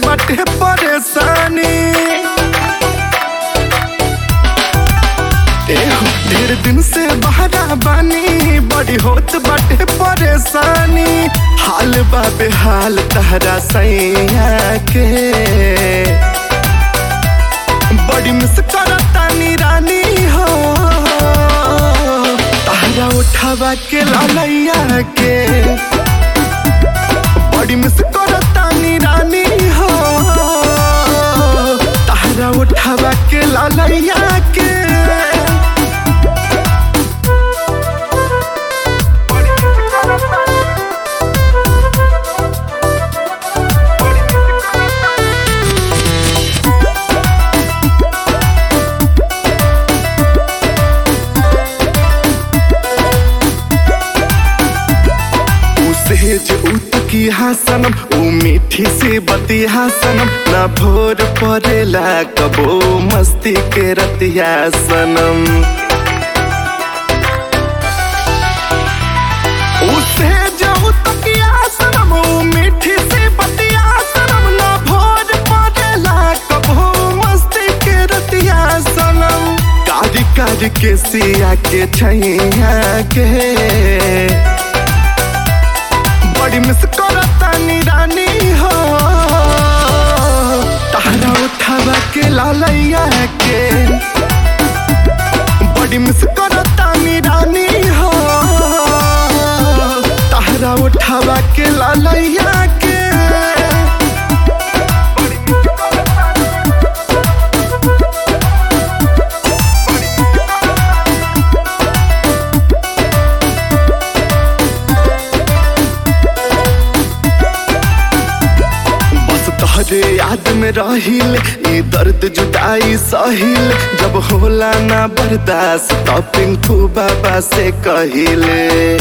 बाटे परेशानी एहो ढेर दिन से बहरा बानी बड़ी होत बाटे परेशानी हाल बा बेहाल तहरा सैया के बड़ी मिस करतानी रानी हो तहरा उठावा के लालैया के बड़ी मिस करतानी रानी हो तहरा उठावा के लालैया के सेज उतकी हासनम ऊ मीठी सी बती हासनम ना भोर परेला कबो मस्ती के रतिया सनम ऊ सेज उतकी हासनम ऊ मीठी सी बती हासनम ना भोर परेला कबो मस्ती के रतिया सनम कारी कारी के सिया के छैया के बड़ी मिस करतानी रानी हो तहरा उठावा के लालैया के बड़ी मिस करतानी रानी हो तहरा उठावा के लालैया के बस तोहरे याद में रहिल ई दर्द जुदाई सहिल जब होला ना बर्दाश्त तो पिंकू बाबा से कहिले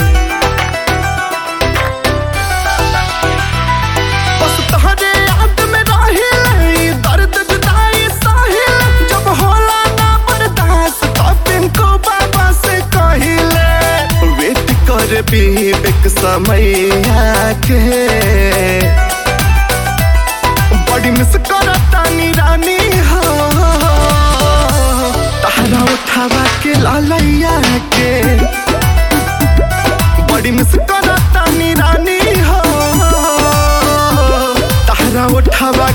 बस तोहरे याद में रहिल ई दर्द जुदाई सहिल जब होला ना बर्दाश्त तो पिंकू बाबा से कहिले वेट कर बीबेक समय के बड़ी मिस करतानी रानी हो तहरा उठावा के लालैया के बड़ी मिस करतानी रानी हो तहरा उठावा